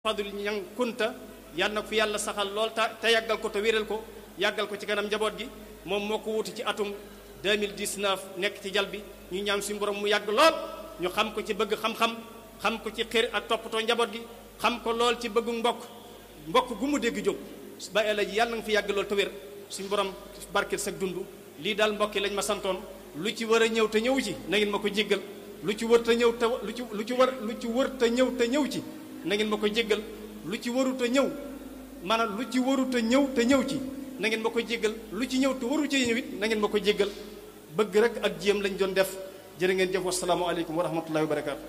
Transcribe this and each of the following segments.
fadul ñang kunta yal na ko fi yàlla saxal lool te te yàggal ko te wéral ko yàggal ko ci kanam njaboot gi moom moo ko wuti ci atum 2019 nekk ci jal bi ñu ñaan suñu borom mu yàgg lool ñu xam ko ci bëgg xam-xam xam ko ci xër ak toppatoo njaboot gi xam ko lool ci bëggu mbokk mbokk gu mu dégg jóg ba ela ji yàlla nga fi yàgg lool te wér suñu borom barkeel sag dund lii daal mbokk yi lañ ma santoon lu ci war a ñëw te ñëw ci na ngeen ma ko jéggal lu ci wër te ñëw te lu ci lu ci war lu ci wër te ñëw te ñëw ci na ngeen ma ko jéggal lu ci warut a ñëw maanaam lu ci warut a ñëw te ñëw ci na ngeen ma ko jéggal lu ci ñëw te waru ci ñëw it na ngeen ma ko jéggal bëgg rek ak jéem lañ doon def jërë ngeen jëf wasalaamu aleykum wa rahmatullahi wa barakaatu.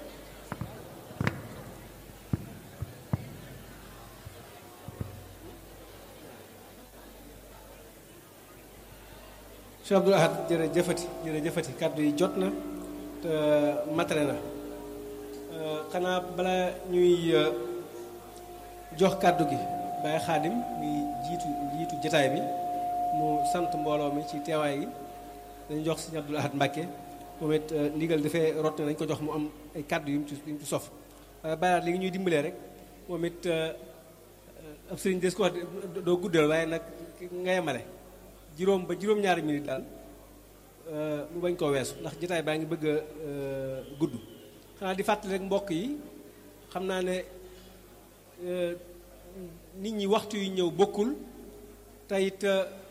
Cheikh Abdoul Ahad jërëjëfati jërëjëfati kàddu yi jot na te matale na xanaa bala ñuy jox kàddu gi Baye Xaadim muy jiitu jiitu jataay bi mu sant mbooloo mi ci teewaay gi dañu jox Sëriñ Abdoul Ahad Mbàkke moom it ndigal dafay rot na dañu ko jox mu am ay kàddu yu mu ci yu mu ci sof waaye Baye li ngi ñuy dimbalee rek moom it ab sëriñ des ko wax doo guddal waaye nag nga yemale juróom ba juróom-ñaari minute daal mu bañ koo weesu ndax jotaay baa ngi bëgg a gudd xanaa di fàttali rek mbokk yi xam naa ne nit ñi waxtu yu ñëw bokkul te it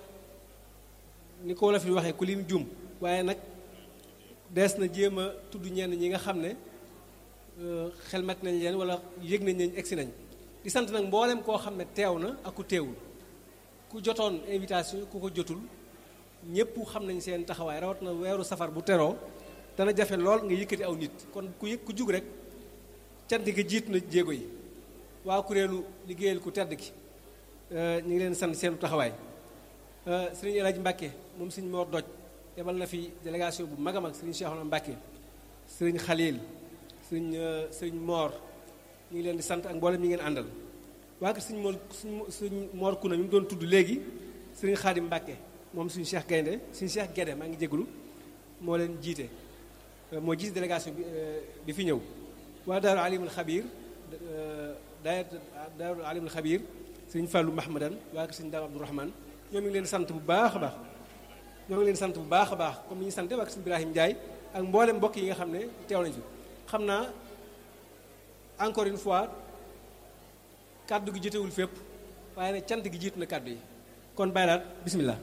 ni ko wolof di waxee ku lim jum waaye nag dees na jéem a tudd ñenn ñi nga xam ne xelmat nañ leen wala yëg nañ leen egsi nañ di sant nag mboolem koo xam ne teew na ak ku teewul ku jotoon invitation ku ko jotul ñëpp xam nañ seen taxawaay rawat na weeru safar bu teroo dana jafe lool nga yëkkati aw nit kon ku yëg ku jug rek cant gi jiit na jéego yi waa kuréelu liggéeyal ku tedd ki ñu ngi leen sant seenu taxawaay sëriñ El Hadj Mbacke moom sëriñ Mor Doj yebal na fi délégation bu mag a mag sëriñ Cheikhouna Mbacke sëriñ Khalil sëriñ sëriñ Mor ñu ngi leen di sant ak mboolem ñi ngeen àndal waa kër sëriñ Mor sëriñ Mor Kuna mi mu doon tudd léegi sëriñ Khadim Mbacke moom suñu Cheikh Gaynde suñu Cheikh Guédé maa ngi jégalu moo leen jiite moo jiite délégation bi bi fi ñëw waa Daaru Alimul Xabiir daayat Daaru Alimul Xabiir sëriñ Fallou Mahmadan waa kër sëriñ Daam Abdourahman ñoom ngi leen sant bu baax a baax ñoo ngi leen sant bu baax a baax comme ni ñu sante waa kër sëriñ Ibrahim Ndiaye ak mboolem mbokk yi nga xam ne teew nañ fi xam naa encore une fois kàddu gi jotewul fépp waaye nag cant gi jiitu na kàddu yi kon bàyyi daal bismillah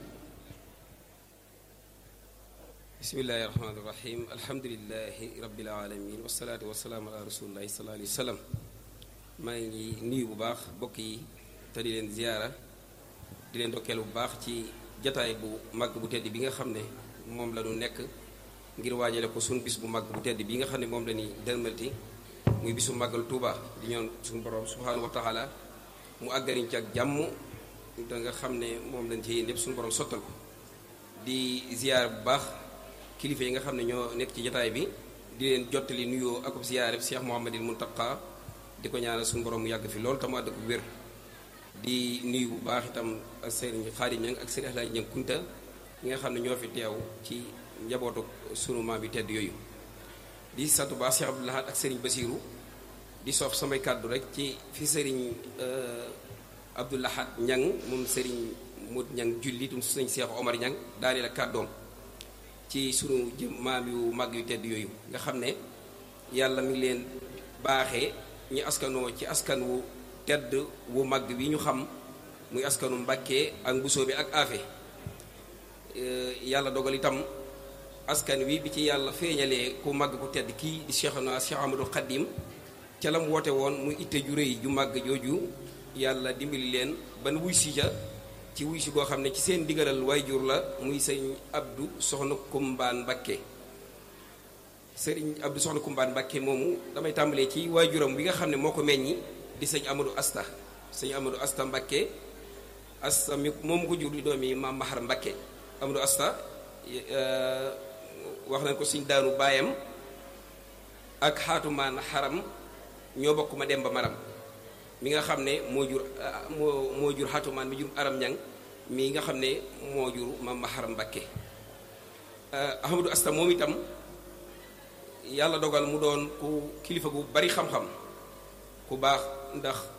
bismillahi rahmaani rahim alhamdulilahi rabbil alamin wasalaatu wasalaamu ala rasulillahi sallallahu alayhi wa sallam maa ngi nuyu bu baax bokk yi te di leen ziyaara di leen dokkeel bu baax ci jataay bu màgg bu tedd bi nga xam ne moom la ñu nekk ngir waajale ko suñu bis bu màgg bu tedd bi nga xam ne moom la ñuy dërmalti muy bisu màggal Tuuba di ñoon suñu borom subhaanahu wa taala mu àggariñ ci ak jàmm da nga xam ne moom lañ ci yéen lépp suñu borom sottal ko di ziyaar bu baax kilifa yi nga xam ne ñoo nekk ci jataay bi di leen jottali nuyoo akub ziyaare Cheikh Mouhamadil Muntaqa di ko ñaanal suñu borom mu yàgg fi loolu te mu àdd ko wér di nuyu bu baax itam ak sëriñ Xaadim Ñang ak sëriñ Alaaji Ñang Kunta ñi nga xam ne ñoo fi teew ci njabootu sunu maam bi tedd yooyu di sant bu baax Cheikh Abdoul Ahad ak sëriñ Basiiru di soof samay kàddu rek ci fi sëriñ Abdoul Ahad Ñang moom sëriñ Mut Ñang julli tum sëriñ Cheikh Omar Ñang daaneel ak kàddoom ci sunu jëm maam yu màgg yu tedd yooyu nga xam ne yàlla mi ngi leen baaxee ñi askanoo ci askan wu tedd wu màgg wi ñu xam muy askanu Mbàkke ak mbusoo bi ak aafe yàlla dogal itam askan wi bi ci yàlla feeñalee ku màgg ku tedd kii di Cheikhuna Cheikh Ahmadul Xadim ca la mu woote woon muy itte ju rëy ju màgg jooju yàlla dimbali leen ban wuy si ja ci wuy si goo xam ne ci seen digalal waajur la muy sëñ Abdou Soxna Kumbaan Mbakke sëriñ Abdou Soxna Kumbaan Mbakke moomu damay tàmbalee ci waajuram bi nga xam ne moo ko meññi di sëñ Amadou Asta sëñ Amadou Asta Mbakke Asta mi moomu ko jur di doomi maam Mahar Mbakke Amadou Asta wax nañ ko sëñ daanu baayam ak xaatumaan xaram ñoo bokk ma dem ba maram mi nga xam ne moo jur moo moo jur xatumaan mi jur aram ñang mi nga xam ne moo jur maam Maharam Mbakke Ahmadou Asta moom itam yàlla dogal mu doon ku kilifa gu bari xam-xam ku baax ndax